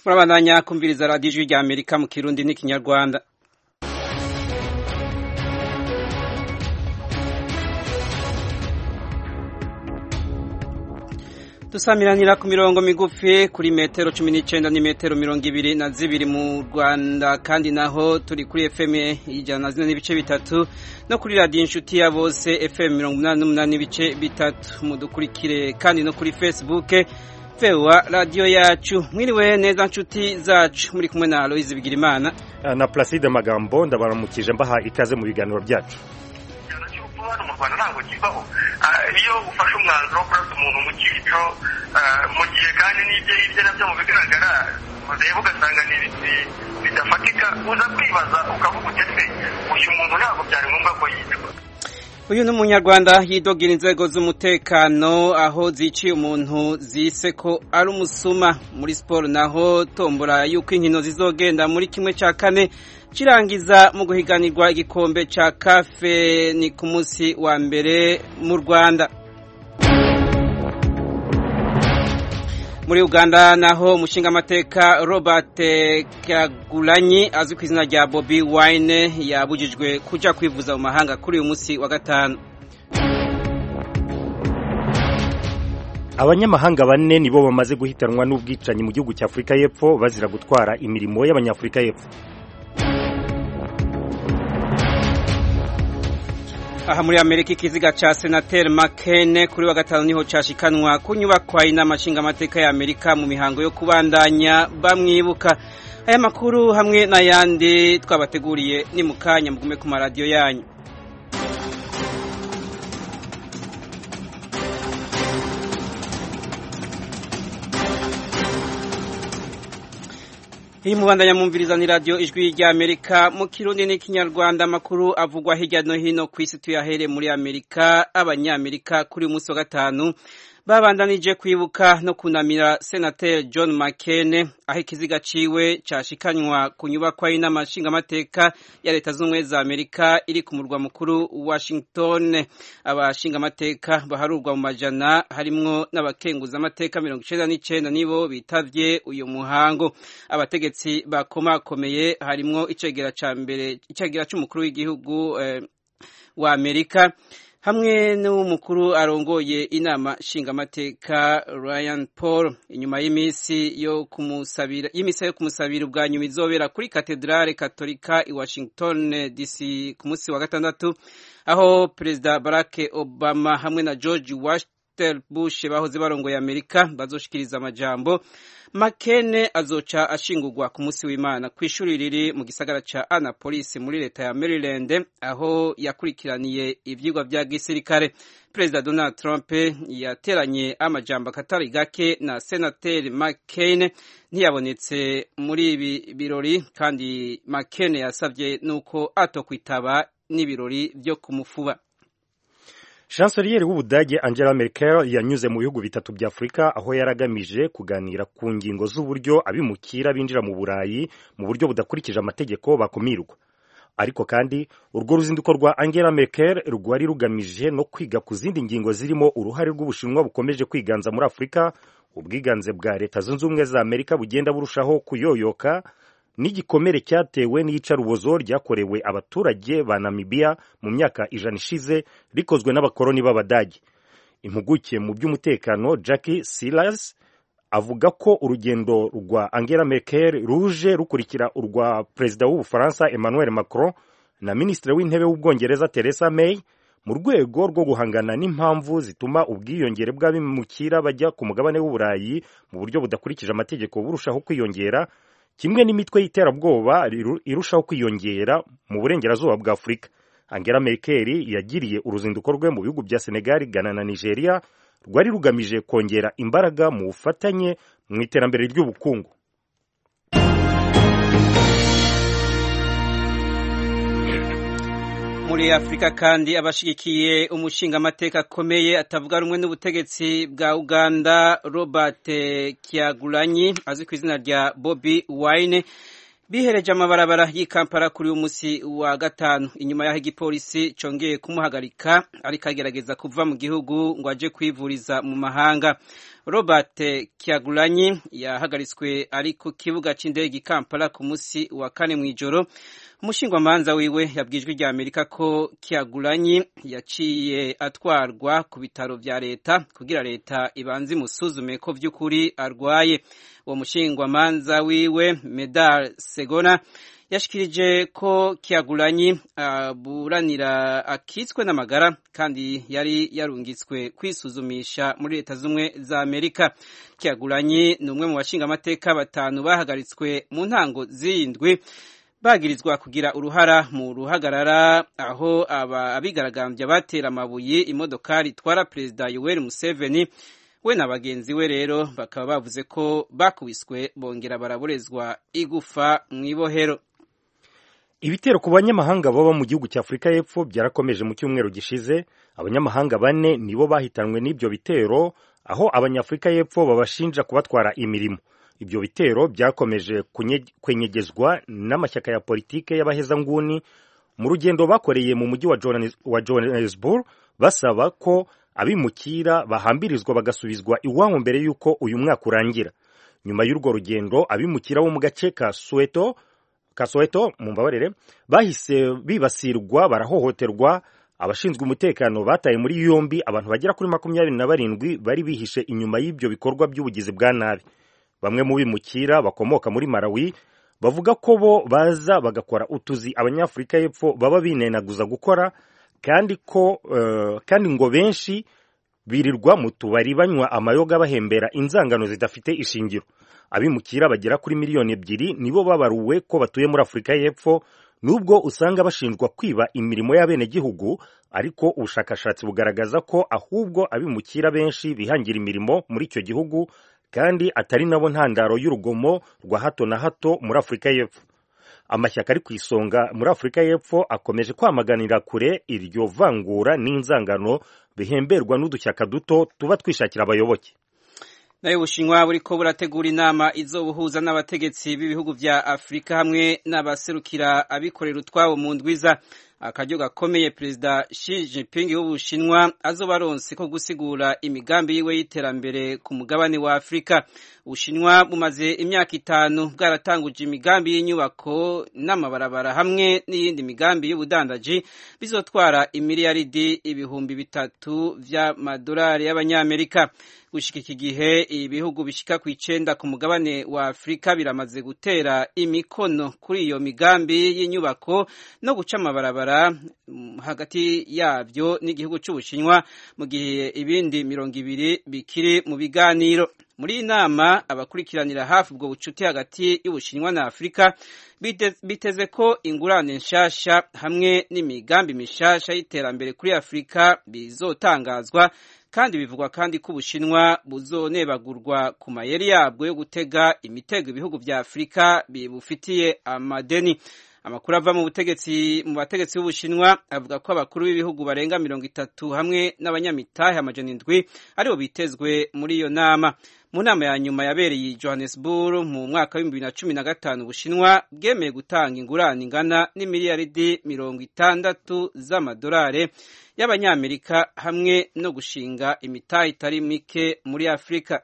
murabandanya kumviriza radiyo ijwi rya amerika mu kirundi n'ikinyarwanda dusamiranira ku mirongo migufi kuri metero cumi n'icyenda ni metero mirongo ibiri na zibiri mu rwanda kandi naho turi kuri fm ijana na zine n'ibice bitatu no kuri radiyo inshuti ya bose fm mirongo inani n'umunani n'ibice bitatu mudukurikire kandi no kuri facebook fewa radiyo yacu mwiriwe neza nshuti zacu muri kumwe na aloyizi bigirimana na Placide Magambo ndabaramukije mbaha ikaze mu biganiro byacu hano mu rwanda ntabwo kibaho iyo ufashe umwanzuro wo kurasa umuntu mu cyico mu gihe kandi n'ibyo hirya nabyo mu bigaragara ureba ugasanga ni bidafatika uza kwibaza ukavuga utese uyu muntu ntabwo byari ngombwa ko yicwa uyu ni umunyarwanda yidogera inzego z'umutekano aho ziciye umuntu zise ko ari umusuma muri siporo naho tombora y'uko inkino zizogenda muri kimwe cya kane kirangiza mu guhiganirwa igikombe cya kafe ni ku munsi wa mbere mu rwanda muri uganda naho umushingamateka robert kagulanyi azwi ku izina rya bobi wine yabujijwe kujya kwivuza mu mahanga kuri uyu munsi wa gatanu abanyamahanga bane nibo bamaze guhitanwa n'ubwicanyi mu gihugu cya afurika y'epfo bazira gutwara imirimo y'abanyafurika y'epfo aha muri amerika ikiziga ca senateri makene kuri wa gatanu niho cashikanwa ku nyubakwa y'inama nshingamateka ya amerika mu mihango yo kubandanya bamwibuka aya makuru hamwe n'ayandi twabateguriye ni mu kanya mugume ku maradiyo yanyu iyi mubandanya mumviriza ni radiyo ijwi rya amerika mu kirundi n'ikinyarwanda amakuru avugwa hirya no hino ku isi tuyahere muri amerika abanyamerika kuri uyu munsi wa gatanu babandanije kwibuka no kunamira senateri john mccain aho ikiziga ciwe cashikanywa ku nyubakwa y'inama nshingamateka ya leta z'ubumwe za amerika iri ku murwa mukuru washington abashingamateka baharurwa mu majana harimwo n'abakenguzamateka mirongo icenda n'icenda nibo bitavye uyu muhango abategetsi bakomakomeye harimwo icegera ca mbere icegera c'umukuru w'igihugu eh, wa amerika hamwe n'umukuru arongoye inama nshingamateka Ryan Paul inyuma y'iminsi yo kumusabira y'imisa yo kumusabira ubwa nyuma izobera kuri katedrale katolika i Washington DC ku munsi wa gatandatu aho perezida Barack Obama hamwe na George Washington Bush bahoze barongoye Amerika bazoshikiriza amajambo Makene azoca ashingurwa ku munsi w'Imana ku ishuri riri mu gisagara ca Annapolis muri leta ya Maryland aho yakurikiraniye ivyigwa vya gisirikare. Perezida Donald Trump yateranye amajambo akatari gake na senateri McCain ntiyabonetse muri ibi birori kandi McCain yasavye nuko atokwitaba n'ibirori vyo kumufuba. Chancelier w'Ubudage Angela Merkel yanyuze mu bihugu bitatu bya Afurika aho yaragamije kuganira ku ngingo z'uburyo abimukira binjira mu Burayi mu buryo budakurikije amategeko bakumirwa. Ariko kandi urwo ruzinduko rwa Angela Merkel rwari rugamije no kwiga ku zindi ngingo zirimo uruhare rw'Ubushinwa bukomeje kwiganza muri Afurika, ubwiganze bwa Leta Zunze Ubumwe za Amerika bugenda burushaho kuyoyoka n'igikomere cyatewe n'iyicarubozo ryakorewe abaturage ba Namibia mu myaka ijana ishize rikozwe n'abakoloni b'Abadage. Impuguke mu by'umutekano Jackie Silas avuga ko urugendo rwa Angela Merkel ruje rukurikira urwa perezida w'Ubufaransa Emmanuel Macron na minisitiri w'intebe w'Ubwongereza Theresa May mu rwego rwo guhangana n'impamvu zituma ubwiyongere bw'abimukira bajya ku mugabane w'Uburayi mu buryo budakurikije amategeko burushaho kwiyongera kimwe n'imitwe y'iterabwoba irushaho kwiyongera mu burengerazuba bwa Afurika. Angela Merkel yagiriye uruzinduko rwe mu bihugu bya Senegal, Ghana na Nigeria rwari rugamije kongera imbaraga mu bufatanye mu iterambere ry'ubukungu. muri afurika kandi abashigikiye umushingamateka akomeye atavuga rumwe n'ubutegetsi bwa uganda robert kyagulanyi azwi ku izina rya bobi wine bihereje amabarabara y'ikampara kuri uyu munsi wa gatanu inyuma y'aho igipolisi congeye kumuhagarika ariko agerageza kuva mu gihugu ngo aje kwivuriza mu mahanga robert kyagulanyi yahagaritswe ari ku kibuga cy'indege i kampala ku munsi wa kane mu ijoro umushingwamanza wiwe yabwijwe rya amerika ko kyagulanyi yaciye atwarwa ku bitaro vya leta kugira leta ibanze imusuzume ko vy'ukuri arwaye uwo mushingwamanza wiwe medal segona yashikirije ko kiagulanyi aburanira akitswe n'amagara kandi yari yarungitswe kwisuzumisha muri leta z'ubumwe za amerika kiagulanyi ni umwe mu bashingamateka batanu bahagaritswe mu ntango z'indwi bagirizwa kugira uruhara mu ruhagarara aho abigaragambya batera amabuye imodokari itwara perezida yoweri museveni we na bagenzi we rero bakaba bavuze ko bakubiswe bongera baraborezwa igufa mu ibohero ibitero ku banyamahanga baba mu gihugu cya afurika y'epfo byarakomeje mu cyumweru gishize abanyamahanga bane nibo bahitanwe n'ibyo bitero aho abanyafurika y'epfo babashinja kubatwara imirimo ibyo bitero byakomeje kwenyegezwa n'amashyaka ya politike y'abahezanguni mu rugendo bakoreye mu mujyi wa johannesburg basaba ko abimukira bahambirizwa bagasubizwa iwabo mbere y'uko uyu mwaka urangira nyuma y'urwo rugendo abimukira bo mu gace ka soweto ka soweto mu mbabarire bahise bibasirwa barahohoterwa abashinzwe umutekano bataye muri yombi abantu bagera kuri makumyabiri na barindwi bari bihishe inyuma y'ibyo bikorwa by'ubugizi bwa nabi bamwe mu bimukira bakomoka muri Malawi bavuga ko bo baza bagakora utuzi abanyafurika y'epfo baba binenaguza gukora kandi ko uh, kandi ngo benshi birirwa mu tubari banywa amayoga bahembera inzangano zidafite ishingiro abimukira bagera kuri miliyoni ebyiri nibo babaruwe ko batuye muri afurika y'epfo nubwo usanga bashinjwa kwiba imirimo y'abenegihugu ariko ubushakashatsi bugaragaza ko ahubwo abimukira benshi bihangira imirimo muri icyo gihugu kandi atari nabo ntandaro y'urugomo rwa hato na hato muri afurika y'epfo amashyaka ari ku isonga muri afurika y'epfo akomeje kwamaganira kure iryo vangura n'inzangano bihemberwa n'udushyaka duto tuba twishakira abayoboke nayo bushinwa buriko burategura inama izobuhuza n'abategetsi b'ibihugu vya afurika hamwe n'abaserukira abikorera utwabo mu ndwiza akaryo gakomeye perezida Xi Jinping w'ubushinwa azoba aronse ko gusigura imigambi yiwe y'iterambere ku mugabane wa afurika ubushinwa bumaze imyaka itanu bwaratanguje imigambi y'inyubako n'amabarabara hamwe n'iyindi migambi y'ubudandaji bizotwara imiliyaridi ibihumbi bitatu vy'amadolari y'abanyamerika gushika iki gihe ibihugu bishika ku icenda ku mugabane wa afurika biramaze gutera imikono kuri iyo migambi y'inyubako no guca amabarabara hagati yabyo n'igihugu c'ubushinwa mu gihe ibindi mirongo ibiri bikiri mu biganiro muri iyi nama abakurikiranira hafi ubwo bucuti hagati y'ubushinwa na afurika biteze ko ingurane nshasha hamwe n'imigambi mishasha y'iterambere kuri afurika bizotangazwa kandi bivugwa kandi ko ubushinwa buzonebagurwa ku mayeri yabwo yo gutega imitego ibihugu vya afurika bibufitiye amadeni amakuru ava mu butegetsi mu bategetsi b'ubushinwa avuga ko abakuru b'ibihugu barenga mirongo itatu hamwe n'abanyamitahe amajana indwi aribo bitezwe muri iyo nama mu nama ya nyuma yabereye i johannesburg mu mwaka w'ibihumbi bibiri na cumi na gatanu ubushinwa bwemeye gutanga ingurane ingana n'imiliyaridi mirongo itandatu z'amadolari y'abanyamerika hamwe no gushinga imitahe itari mike muri afurika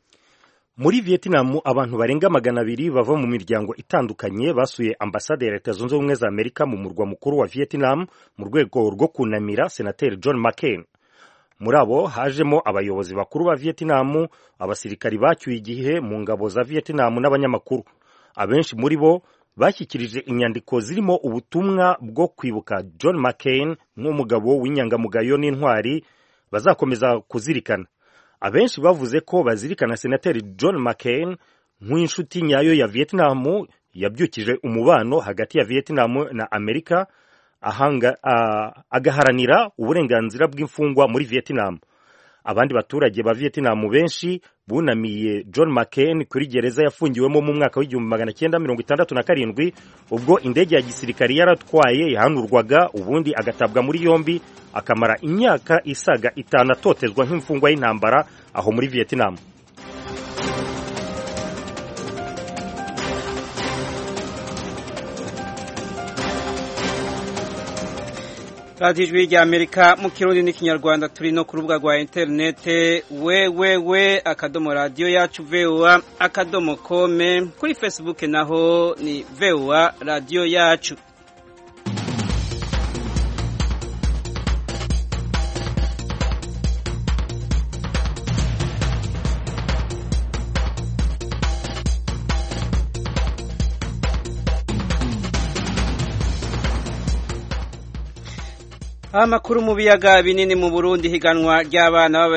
muri vietnam abantu barenga magana abiri bava mu miryango itandukanye basuye ambasade ya leta zunze ubumwe za amerika mu murwa mukuru wa vietnam mu rwego rwo kunamira senateri john mccain muri abo hajemo abayobozi bakuru ba vietnam abasirikari bacyuye igihe mu ngabo za vietnam n'abanyamakuru abenshi muri bo bashyikirije inyandiko zirimo ubutumwa bwo kwibuka john mccain nk'umugabo w'inyangamugayo n'intwari bazakomeza kuzirikana abenshi bavuze ko bazirikana senateri john mccain nk'inshuti nyayo ya vietnam yabyukije umubano hagati ya vietnam na amerika ahanga, uh, agaharanira uburenganzira bw'imfungwa muri vietnam abandi baturage ba vietnam benshi bunamiye john mccain kuri gereza yafungiwemo mu mwaka w'igihumbi magana cyenda mirongo itandatu na karindwi ubwo indege ya gisirikari yaratwaye yahanurwaga ubundi agatabwa muri yombi akamara imyaka isaga itanu atotezwa nk'imfungwa y'intambara aho muri vietnam radiyo ijwi rya amerika mu kirundi n'ikinyarwanda turi no ku rubuga rwa interinete wewewe akadomo radiyo yacu vewa akadomo kome kuri facebook naho ni vewa radiyo yacu amakuru mu biyaga binini mu Burundi higanwa ry'abana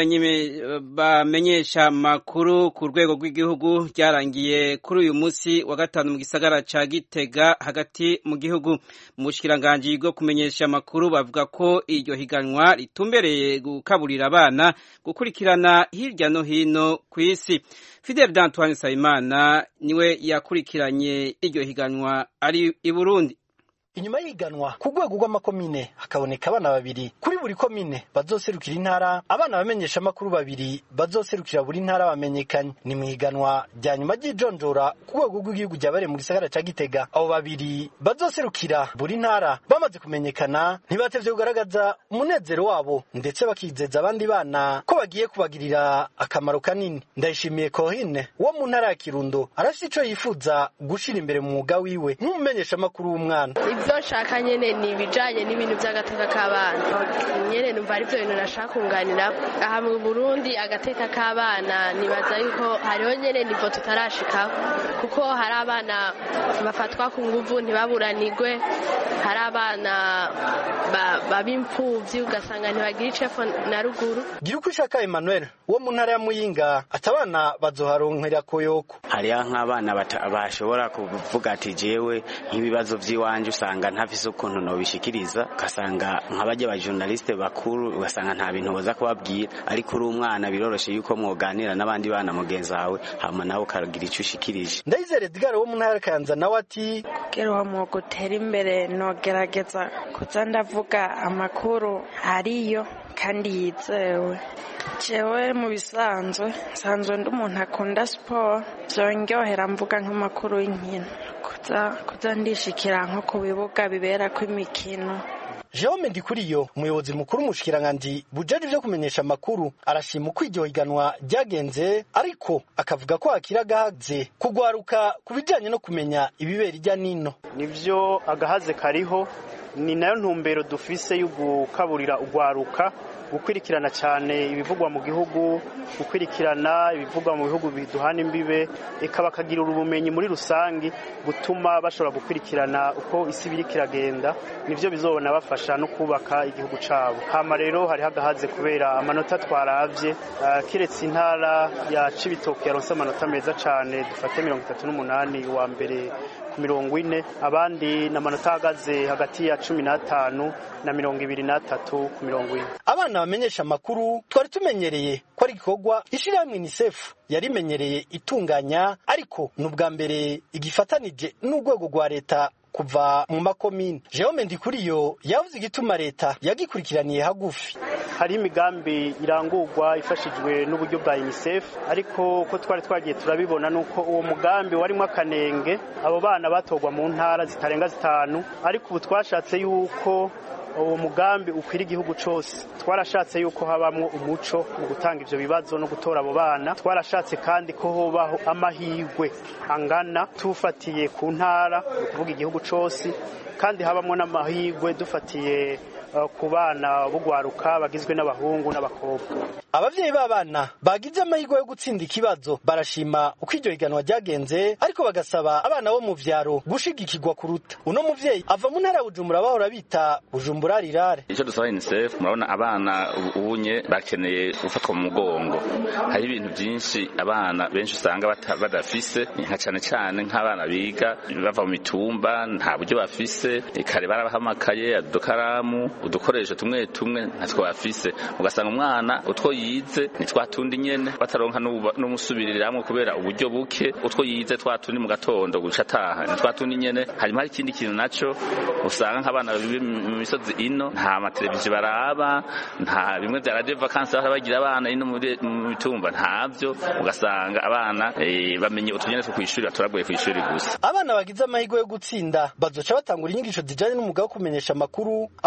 bamenyesha amakuru ku rwego rw'igihugu ryarangiye kuri uyu munsi wa gatanu mu gisagara ca Gitega hagati mu gihugu mu bushikiranganje bwo kumenyesha amakuru bavuga ko iryo higanwa ritumbereye gukaburira abana gukurikirana hirya no hino ku isi Fidel Antoine Sayimana niwe yakurikiranye iryo higanwa ari i Burundi inyuma y'iganwa ku rwego rw'amakomine hakaboneka abana babiri kuri buri komine bazoserukira intara abana bamenyesha amakuru babiri bazoserukira buri ntara bamenyekanye ni mu iganwa rya nyuma ry'ijonjora ku rwego rw'igihugu ryabereye mu gisagara ca gitega abo babiri bazoserukira buri ntara bamaze kumenyekana ntibatevye kugaragaza umunezero wabo ndetse bakizeza abandi bana ko bagiye kubagirira akamaro kanini ndayishimiye kohine wo mu ntara ya kirundo arafite ico yifuza gushira imbere mu mwuga wiwe nk'umumenyesha amakuru w'umwana ibyo nshaka nyine ni ibijyanye n'ibintu by'agateka k'abana nyine numva ari byo bintu nashaka kunganira aha mu burundi agateka k'abana nibaza yuko hariho nyine nivo tutarashikaho kuko hari abana bafatwa ku nguvu ntibaburanigwe hari abana baba imfubyi ugasanga ntibagira icefu na ruguru gira uko ushaka emmanuel wo mu ntara ya muyinga ati abana bazoharonkera koyoko hariho nk'abana bashobora kuvuga ati jewe nk'ibibazo by'iwanje usanga ntafise ukuntu nobishikiriza ugasanga nk'abajya ba journaliste bakuru ugasanga nta bintu boza kubabwira ariko uri umwana biroroshe yuko mwoganira n'abandi bana mugenzi wawe hama nawe ukagira icyo ushikirije ndayizere edgar wo mu ntara ya kayanza nawe ati kugira uwo mwuga utera imbere nogerageza kuza ndavuga amakuru ariyo kandi yizewe jewe mu bisanzwe nsanzwe ndi umuntu akunda siporo byongerera mvuga nk'amakuru y'inkino kuza ndishikira nko ku bibuga biberako imikino Jerome Ndikuriyo umuyobozi mukuru mushikiranganje bujeje byo kumenyesha amakuru arashima uko iryo higanwa ryagenze ariko akavuga ko hakira gahaze kugwaruka ku bijanye no kumenya ibibera irya nino nivyo agahaze kariho ni nayo ntumbero dufise yo gukaburira ugwaruka gukwirikirana cyane ibivugwa mu gihugu gukwirikirana ibivugwa mu bihugu biduhana imbibe eka bakagira ubumenyi muri rusange gutuma bashobora gukwirikirana uko isi biri kiragenda nivyo bizobona bafasha no kubaka igihugu cabo hama rero hari hagahaze kubera amanota twaravye uh, kiretse intara ya Cibitoke yaronse amanota meza cane dufate mirongo itatu n'umunani wa mbere ku mirongo ine abandi n'amanota ahagaze hagati ya cumi n'atanu na mirongo ibiri n'atatu ku mirongo ine abana bamenyesha amakuru twari tumenyereye ko ari igikorwa ishyirahamwe unicef yarimenyereye itunganya ariko ni ubwa mbere igifatanije n'urwego rwa leta kuva mu makomine Jerome Ndikuriyo yavuze igituma leta yagikurikiraniye hagufi hari imigambi irangurwa ifashijwe n'uburyo bwa UNICEF ariko ko twari twagiye turabibona nuko uwo mugambi warimo akanenge abo bana batorwa mu ntara zitarenga zitanu ariko ubu twashatse yuko uwo mugambi ukwira igihugu cyose twarashatse yuko habamwo umuco mu gutanga ivyo bibazo no gutora abo bana twarashatse kandi ko hobaho amahirwe angana tufatiye ku ntara ni ukuvuga igihugu cyose kandi habamwo n'amahirwe dufatiye ku bana bugwaruka bagizwe n'abahungu n'abakobwa abavyeyi b'abana bagize amahirwe yo gutsinda ikibazo barashima uko iryo higanwa ryagenze ariko bagasaba abana bo mu vyaro gushigikirwa kuruta uno muvyeyi ava mu ntara ya bujumbura bahora bita bujumbura rirare icyo dusaba unicef murabona abana ubunye bakeneye gufatwa mu mugongo hari ibintu byinshi abana benshi usanga badafise nka cane cane nk'abana biga bava mu mitumba nta buryo bafise kare barabaha amakaye udukaramu udukoresho tumwe tumwe ntatwo bafise ugasanga umwana utwo yize ni twa tundi nyene bataronka n'umusubiriramwo kubera uburyo buke utwo yize twa tundi mu gatondo guca ataha ni twa tundi nyene hanyuma hari ikindi kintu naco usanga nk'abana bibi mu misozi ino nta mateleviziyo baraba nta bimwe vya radio vacances bahora bagira abana ino mu mitumba ntavyo ugasanga abana bamenye utunyene two kw'ishuri batoraguye kw'ishuri gusa abana bagize amahirwe yo gutsinda bazoca batangura inyigisho zijanye n'umwuga wo kumenyesha amakuru aho bazo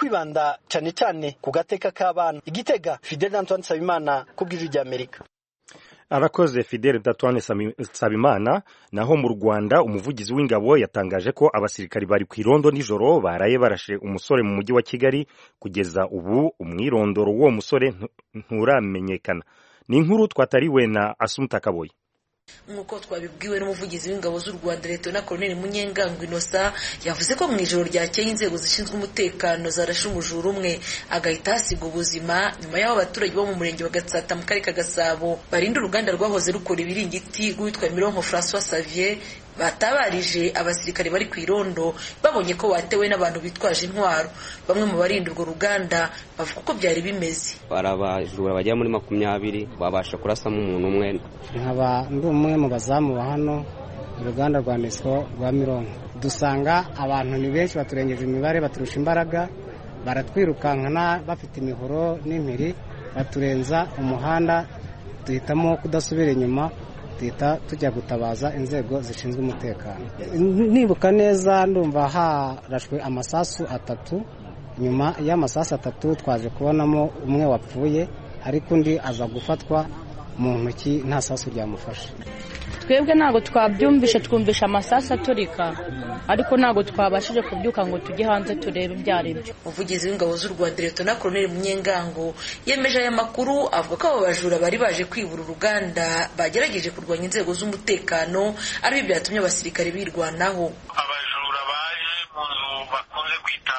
kwibanda cane cane ku gateka k'abana igitega fidel antoine nsabimana kubw'ijwi ry'amerika arakoze fidele datwane nsabimana naho mu rwanda umuvugizi w'ingabo yatangaje ko abasirikari bari ku irondo nijoro baraye barashe umusore mu mujyi wa kigali kugeza ubu umwirondoro w'uwo musore nturamenyekana ni inkuru twatariwe na asumta kaboyi nk'uko twabibwiwe n'umuvugizi w'ingabo z'u rwanda leta na koloneli munyengango inosa yavuze ko mu ijoro ryakeye inzego zishinzwe umutekano zarashe umujura umwe agahita hasiga ubuzima nyuma y'aho abaturage bo mu murenge wa gatsata mu karere ka gasabo barinda uruganda rwahoze rukora ibiringiti rwitwa mironko francois savier batabarije abasirikare bari ku irondo babonye ko watewe n'abantu bitwaje intwaro bamwe mu barinda urwo ruganda bavuga uko byari bimeze barabajura bagera muri makumyabiri babasha kurasamo umuntu umwe nkaba ndi umwe mu bazamu ba hano uruganda rwa nesco rwa mironko dusanga abantu ni benshi baturengeje imibare baturusha imbaraga baratwirukankana bafite imihoro n'impiri baturenza umuhanda duhitamo kudasubira inyuma duhita tujya gutabaza inzego zishinzwe umutekano nibuka neza ndumva harashwe amasasu atatu nyuma y'amasasu atatu twaje kubonamo umwe wapfuye ariko undi aza gufatwa mu ntoki nta sasu ryamufashe twebwe ntabwo twabyumvishe twumvisha amasasu aturika ariko ntabwo twabashije kubyuka ngo tujye hanze turebe ibyo ari byo umuvugizi w'ingabo z'u rwanda leta na koloneli munyengango yemeje aya makuru avuga ko abo bajura bari baje kwibura uruganda bagerageje kurwanya inzego z'umutekano aribyo byatumye abasirikare birwanaho abajura baje mu nzu bakunze kwita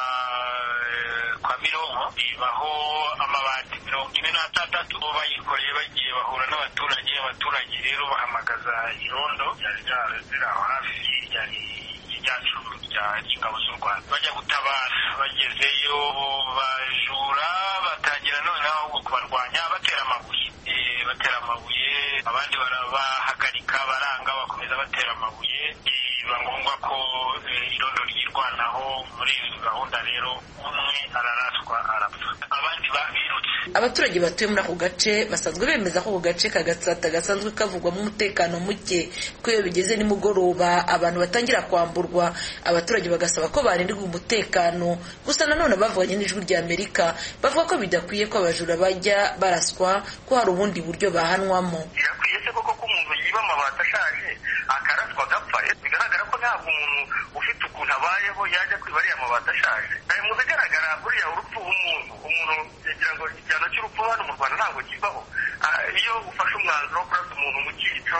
kwa mironko ibaho amabati mirongo ine n'atandatu bayikoreye bagiye bahura n'abaturage abaturage rero bahamagaza irondo ryari riri aho hafi ryari ryacu ry'ingabo z'u rwanda bajya gutabara bagezeyo bajura batangira noneho kubarwanya batera amabuye batera amabuye abandi barabahagarika baranga bakomeza batera amabuye biba ngombwa ko irondo ryirwanaho muri izo gahunda rero umwe araraswa arapfa abandi babirutse abaturage batuye muri ako gace basanzwe bemeza ko ako gace ka gatsata gasanzwe kavugwamo umutekano muke ko iyo bigeze nimugoroba abantu batangira kwamburwa abaturage bagasaba ko barindirwa umutekano gusa nanone bavuganye n'ijwi rya amerika bavuga ko bidakwiye ko abajura bajya baraswa ko hari ubundi buryo bahanwamo birakwiye se koko ko umuntu yiba amabati ashaje akaraswa agapfa bigaragara ko ntabwo umuntu ufite ukuntu abayeho yajya kwiba ariya mabati ashaje mu bigaragara buriya urupfu umuntu umuntu yagira ngo igihano cy'urupfu hano mu rwanda ntabwo kibaho iyo ufashe umwanzuro wo kurasa umuntu mu cyico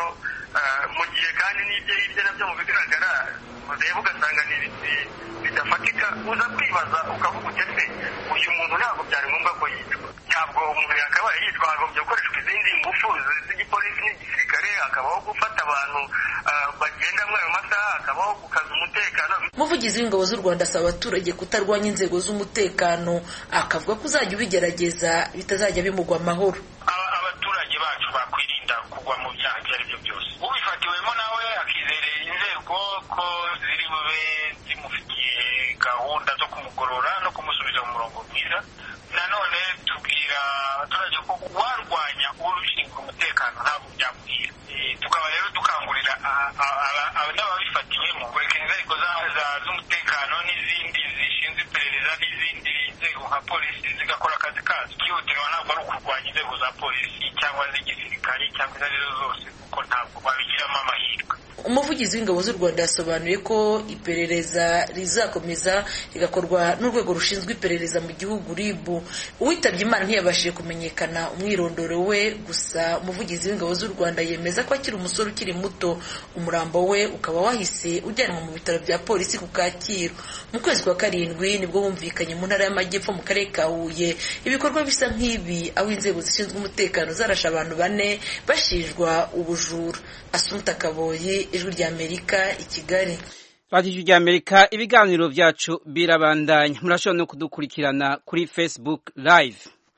mu gihe kandi n'ibyo hirya nabyo mu bigaragara ureba ugasanga ni bidafatika uza kwibaza ukavuga uti ese uyu muntu ntabwo byari ngombwa ko yicwa ntabwo umuntu yakabaye yitwa hagombye gukoreshwa izindi ngufu z'igipolisi n'igisirikare hakabaho gufata abantu bagenda muri ayo masaha hakabaho gukaza umutekano umuvugizi w'ingabo z'u rwanda asaba abaturage kutarwanya inzego z'umutekano akavuga ko uzajya ubigerageza bitazajya bimugwa amahoro abaturage bacu bakwirinda kugwa mu byaha ibyo ari byo byose ubifatiwemo nawe akizera inzego ko ziri bube zimufitiye gahunda zo kumugorora no kumusubiza mu murongo mwiza nanone tubwira abaturage ko warwanya ushinzwe umutekano ntabwo byamubwira tukaba rero dukangurira n'ababifatiwemo kureka inzego z'umutekano n'izindi zishinzwe iperereza n'izindi nzego nka polisi zigakora akazi kazo ikihutirwa ntabwo ari ukurwanya inzego za polisi cyangwa z'igisirikare cyangwa izo arizo zose kuko ntabwo babigiramo amahirwe umuvugizi w'ingabo z'u rwanda yasobanuye ko iperereza rizakomeza rigakorwa n'urwego rushinzwe iperereza mu gihugu rib uwitabye imana ntiyabashije kumenyekana umwirondoro we gusa umuvugizi w'ingabo z'u rwanda yemeza ko akiri umusore ukiri muto umurambo we ukaba wahise ujyanwa mu bitaro bya polisi ku kacyiru mu kwezi kwa karindwi nibwo bumvikanye mu ntara y'amajyepfo mu karere ka huye ibikorwa bisa nk'ibi aho inzego zishinzwe umutekano zarashe abantu bane bashinjwa ubujura asumuta kaboyi ijwi rya amerika i kigali radiyo rya amerika ibiganiro byacu birabandanya murashobora no kudukurikirana kuri facebook live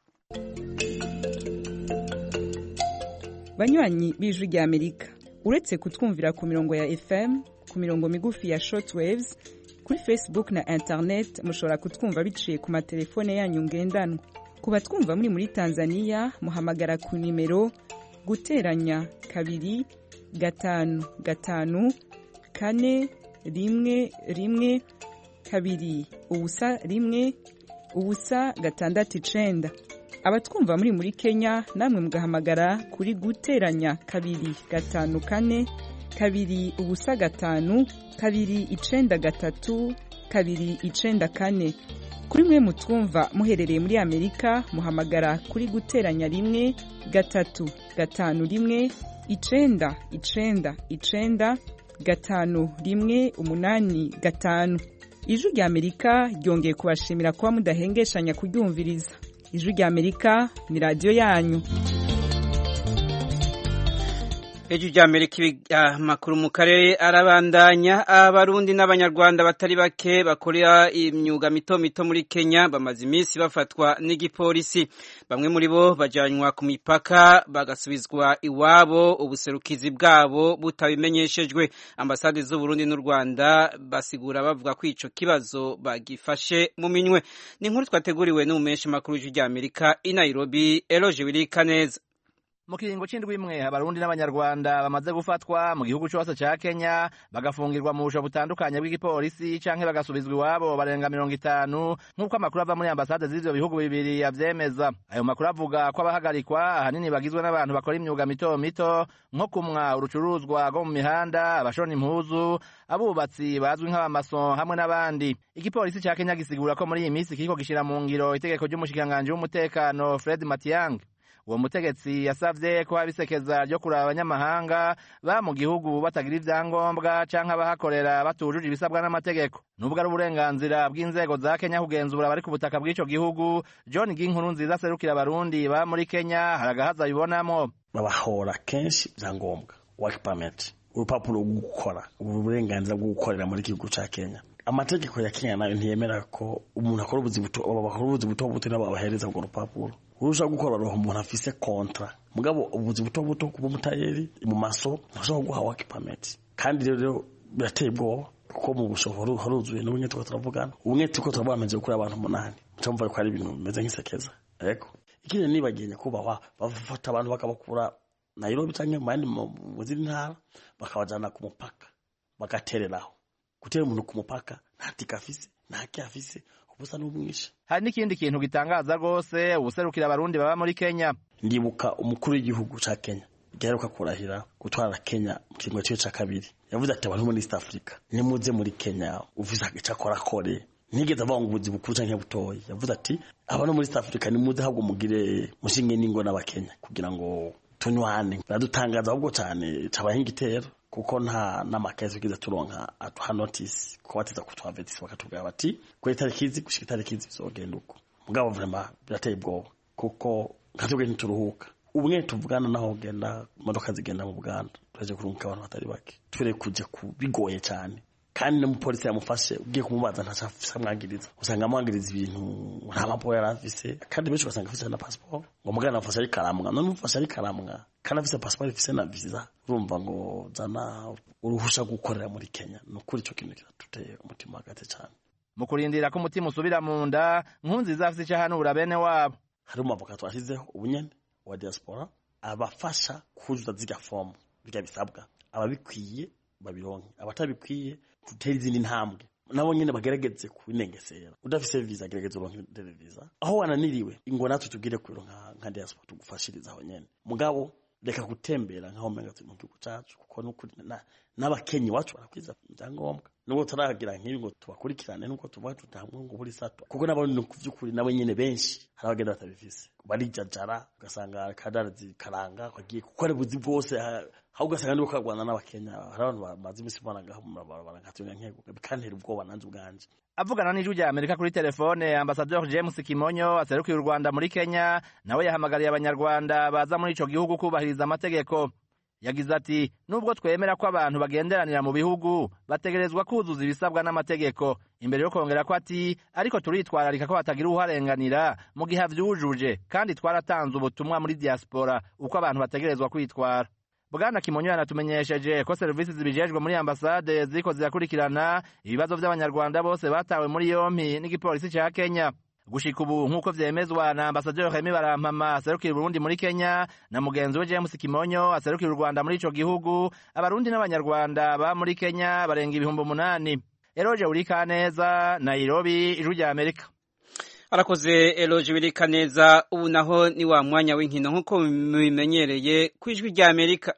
banywanyi b'ijwi rya amerika uretse kutwumvira ku mirongo ya fm ku mirongo migufi ya shortwaves kuri facebook na internet mushobora kutwumva biciye ku matelefone yanyu ngendanwa ku batwumva muri muri tanzania muhamagara ku nimero guteranya kabiri gatanu gatanu kane rimwe rimwe kabiri ubusa rimwe ubusa gatandatu icenda abatwumva muri muri kenya namwe mugahamagara kuri guteranya kabiri gatanu kane kabiri ubusa gatanu kabiri icenda gatatu kabiri icenda kane kuri mwe mutwumva muherereye muri amerika muhamagara kuri guteranya rimwe gatatu gatanu rimwe icenda icenda icenda gatanu rimwe umunani gatanu ijwi rya amerika ryongeye kubashimira kuba mudahengeshanya kuryumviriza ijwi rya amerika ni radiyo yanyu ejo rya amerika amakuru mu karere arabandanya abarundi n'abanyarwanda batari bake bakorera imyuga mito mito muri kenya bamaze iminsi bafatwa n'igipolisi bamwe muri bo bajyanwa ku mipaka bagasubizwa iwabo ubuserukizi bwabo butabimenyeshejwe ambasade z'uburundi n'u rwanda basigura bavuga ko icyo kibazo bagifashe mu minwe ni inkuru twateguriwe n'umumenshi makuru w'ijwi rya amerika i nairobi eroje wirika neza mu kiringo c'indwi imwe abarundi n'abanyarwanda bamaze gufatwa mu gihugu cose ca kenya bagafungirwa mu busho butandukanye bw'igipolisi canke bagasubizwa iwabo barenga mirongo itanu nk'uko amakuru ava muri ambasade z'ivyo bihugu bibiri avyemeza ayo makuru avuga ko abahagarikwa ahanini bagizwe n'abantu bakora imyuga mito mito nko kumwa urucuruzwa rwo mu mihanda abashona impuzu abubatsi bazwi nk'abamason hamwe n'abandi igipolisi ca kenya gisigura ko muri iyi minsi kiriko gishira mu ngiro itegeko ry'umushikiranganji w'umutekano fred matiang uwo mutegetsi yasavye ko habisekeza ryo kuraba abanyamahanga ba mu gihugu batagira ivyangombwa canke abahakorera batujuje ibisabwa n'amategeko nubwo ari uburenganzira bw'inzego za kenya kugenzura abari ku butaka bw'ico gihugu john ginkuru nziza aserukira abarundi ba muri kenya hari agahaza bibonamwo babahora kenshi ivyangombwa work permit urupapuro rwo gukora uburenganzira bwo gukorera muri gihugu ca kenya amategeko ya kenya nayo ntiyemera ko umuntu akora ubuzi buto bakora ubuzi buto buto nabo babahereza urwo rupapuro urusha gukora roho umuntu afise kontra mugabo ubuzi buto buto kuba umutayeri mu maso ntashobora guha work permit kandi rero birateye ubwoba kuko mu bushobozi haruzuye n'ubumwe tuko turavugana ubumwe tuko turavuga amaze gukura abantu umunani mcamva ko ari ibintu bimeze nk'isekeza yego ikindi nibagiye nyakubahwa bafata abantu bakabakura Nairobi canke mu yandi mu zindi ntara bakabajana ku mupaka bagatereraho gutera umuntu ku mupaka nta tika afise nta ki afise ubusa n'umwisha hari n'ikindi kintu gitangaza rwose ubuserukira abarundi baba muri kenya ndibuka umukuru w'igihugu ca kenya giheruka kurahira gutwara kenya mu kiringo ciwe ca kabiri yavuze ati abantu muri east africa nimuze muri kenya ufise ico akora akore nigeze avuga ngo ubuzi bukuru canke butoyi yavuze ati abantu muri east africa nimuze ahubwo mugire mushinge n'ingo n'abakenya kugira ngo tunywane biradutangaza ahubwo cane cabaye nk'igitero kuko nta n'amakesi tugize turonka atuha notice ko bateza kutuhavetisi bakatubwira bati kuri tariki izi gushika itariki izi bizogenda uko mugabo vrema birateye ubwoba kuko nka twebwe ntituruhuka ubumwe tuvugana naho genda imodoka zigenda mu buganda turaje kurunguka abantu batari bake turere kuja bigoye cyane kandi n'umupolisi yamufashe ugiye kumubaza ntacafisa amwagiriza usanga amwagiriza ibintu nta mapuro yari afise kandi benshi ugasanga afise na pasiporo ngo mugana amufashe ari karamwa none umufashe ari karamwa kandi afise pasiporo ifise na visa urumva ngo zana uruhusha gukorera muri kenya ni ukuri ico kintu kiratuteye umutima hagati cane mu kurindira ko umutima usubira mu nda nkunziza afise ico ahanura bene wabo hari umwavoka twashizeho ubunyene wa diaspora abafasha kuzuza zirya fomu birya bisabwa ababikwiye babironke abatabikwiye dutera izindi ntambwe nabo nyene bagerageze kubinengesera udafise visa gerageza uronke visa aho wananiriwe ingo natwe tubwire kubironka nka diaspora tugufashiriza aho nyene mugabo reka gutembera nkaho menga turi mu gihugu cacu kuko nukuri n'abakenyi wacu barakwiza ibyangombwa nubwo turagira nk'ibi ngo tubakurikirane nubwo tuvuga tutamwe ngo buri sato kuko nabo ni ku by'ukuri nabo nyene benshi hari abagenda batabifise barijajara ugasanga kadarazi karanga kagiye kuko ari buzi bwose aho ugasanga ndiko kagwana n'abakenya hari abantu bamaze imisi banagaho mu mabarabara nkatunga nkego bikantera ubwoba nanjye ubwanje avugana n'ijwi rya amerika kuri telefone ambasaderi james kimonyo aserukiye u rwanda muri kenya nawe yahamagariye abanyarwanda baza muri ico gihugu kubahiriza amategeko yagize ati nubwo twemera ko abantu bagenderanira mu bihugu bategerezwa kuzuza ibisabwa n'amategeko imbere yo kongera ko ati ariko turitwararika ko hatagira uharenganira mu gihe avyujuje kandi twaratanze ubutumwa muri diaspora uko abantu bategerezwa kwitwara bwana kimonyo yanatumenyesheje ko serivisi zibijejwe muri ambasade ziriko zirakurikirana ibibazo vy'abanyarwanda bose batawe muri yompi n'igipolisi ca kenya gushika ubu nk'uko vyemezwa na ambasaderi Remy Barampama aserukira Burundi muri Kenya na mugenzi we James Kimonyo aserukira u Rwanda muri ico gihugu abarundi n'abanyarwanda ba muri Kenya barenga ibihumbi umunani Eroje Urikaneza Nairobi ijwi rya Amerika arakoze eloge birika neza ubu naho ni wa mwanya w'inkino nk'uko mubimenyereye ku ijwi rya amerika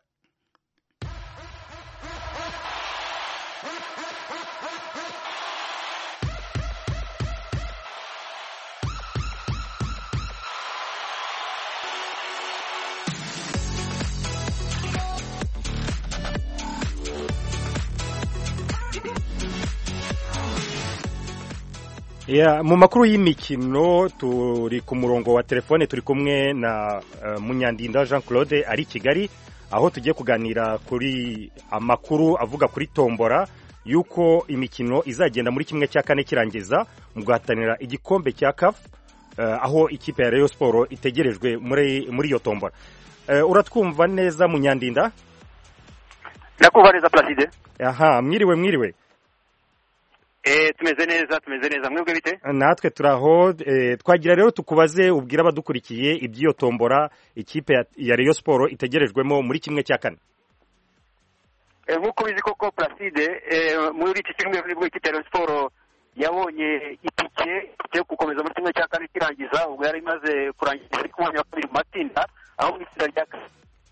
mu makuru y'imikino turi ku murongo wa telefone turi kumwe na munyandinda jean claude ari i kigali aho tugiye kuganira kuri amakuru avuga kuri tombora y'uko imikino izagenda muri kimwe cya kane kirangiza mu guhatanira igikombe cya kafu aho ikipe ya Rayon siporo itegerejwe muri iyo tombora uratwumva neza munyandinda ndakumva neza placide aha mwiriwe mwiriwe tumeze neza tumeze neza mwebwe bite natwe turaho twagira rero tukubaze ubwira abadukurikiye iby'iyo tombora ikipe ya Rayon siporo itegerejwemo muri kimwe cya kane nk'uko bizi koko placide muri iki cyumweru nibwo ikipe ya Rayon siporo yabonye itike yo gukomeza muri kimwe cya kane kirangiza ubwo yari imaze kurangiza ari ku mwanya wa kabiri mu matsinda aho mu itsinda rya kane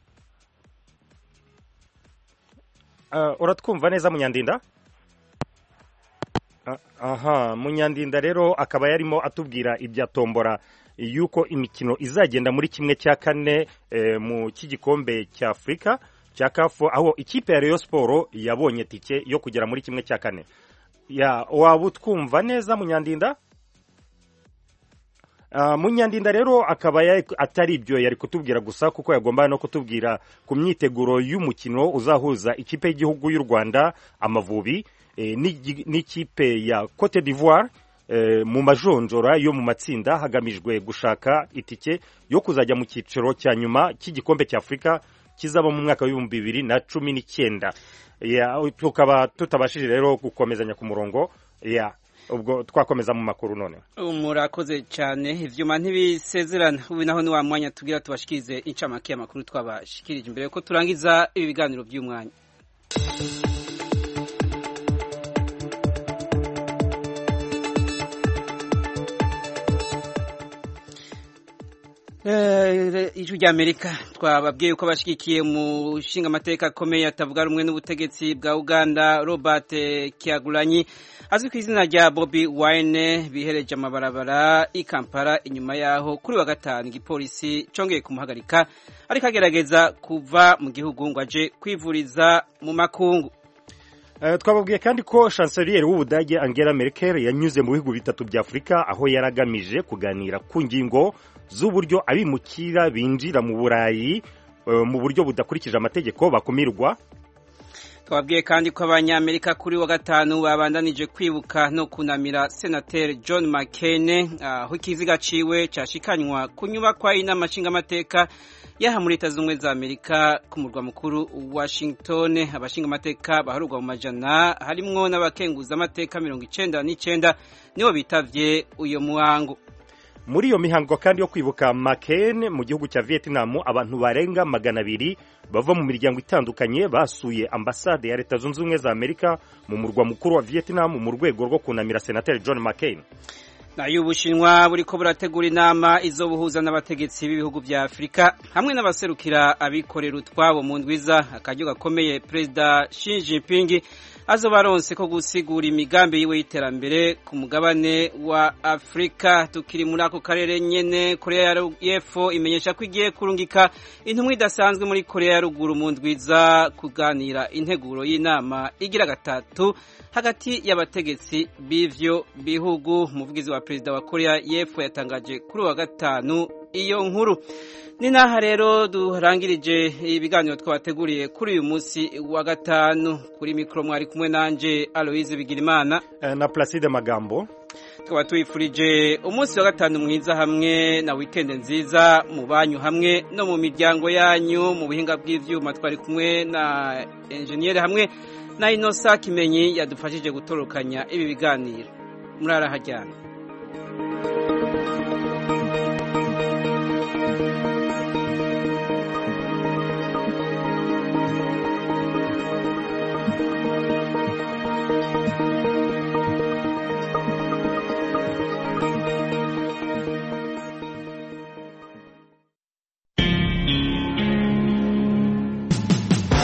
uratwumva neza munyandinda aha munyandinda rero akaba yarimo atubwira ibya tombora y'uko imikino izagenda muri kimwe cya kane mu cy'igikombe cya afurika cya kafu aho ikipe ya Rayon siporo yabonye tike yo kugera muri kimwe cya kane waba utwumva neza munyandinda munyandinda rero akaba atari ibyo yari kutubwira gusa kuko yagomba no kutubwira ku myiteguro y'umukino uzahuza ikipe y'igihugu y'u rwanda amavubi n'ikipe ya cote d'ivoire mu majonjora yo mu matsinda hagamijwe gushaka itike yo kuzajya mu cyiciro cya nyuma cy'igikombe cya afurika kizaba mu mwaka w'ibihumbi bibiri na cumi n'icyenda tukaba tutabashije rero gukomezanya ku murongo ubwo twakomeza mu makuru none murakoze cyane ibyuma ntibisezerana ubu naho ni wa mwanya tubwira tubashikirize incamake y'amakuru twabashikirije mbere ko turangiza ibi biganiro by'umwanya ijwi rya amerika twababwiye ko abashyigikiye umushinga amateka akomeye atavuga rumwe n'ubutegetsi bwa uganda robert kiagulanyi azwi ku izina rya bobi wine bihereje amabarabara i kampala inyuma yaho kuri wa gatanu igipolisi cyongeye kumuhagarika ariko agerageza kuva mu gihugu ngo aje kwivuriza mu makungu twababwiye kandi ko chancellier w'ubudage angela merkel yanyuze mu bihugu bitatu bya afurika aho yari agamije kuganira ku ngingo z'uburyo abimukira binjira mu burayi mu buryo budakurikije amategeko bakumirwa twabwiye kandi ko abanyamerika kuri wa gatanu babandanije kwibuka no kunamira senateri john mccain aho ikiziga ciwe cyashikanywa ku nyubakwa y'inama nshingamateka yaha muri leta z'ubumwe za amerika ku murwa mukuru washington abashingamateka baharurwa mu majana harimwo n'abakenguzamateka mirongo icenda n'icenda nibo bitavye uyo muhango muri iyo mihango kandi yo kwibuka maken mu gihugu cya vietnam abantu barenga magana abiri bava mu miryango itandukanye basuye ambasade ya leta zunze ubumwe za amerika mu murwa mukuru wa vietnam mu rwego rwo kunamira senateri john mccain nayo ubushinwa buriko burategura inama izobuhuza n'abategetsi b'ibihugu vya afurika hamwe n'abaserukira abikorera utwabo mu ndwiza akaryo gakomeye perezida Xi Jinping azoba aronse ko gusigura imigambi yiwe y'iterambere ku mugabane wa afurika tukiri muri ako karere nyene korea y'epfo imenyesha ko igiye kurungika intumwa idasanzwe muri korea ya ruguru mu ndwiza kuganira integuro y'inama igira gatatu hagati y'abategetsi b'ivyo bihugu umuvugizi wa perezida wa korea y'epfo yatangaje kuri wa gatanu iyo nkuru ni naha rero durangirije ibiganiro twabateguriye kuri uyu munsi wa gatanu kuri mikoro mwari kumwe nanje aloise bigirimana na placide magambo tukaba tuyifurije umunsi wa gatanu mwiza hamwe na wikende nziza mu banyu hamwe no mu miryango yanyu mu buhinga bw'ivyuma twari kumwe na enjeniyeri hamwe na inosa kimenyi yadufashije gutorokanya ibi biganiro murarahajyana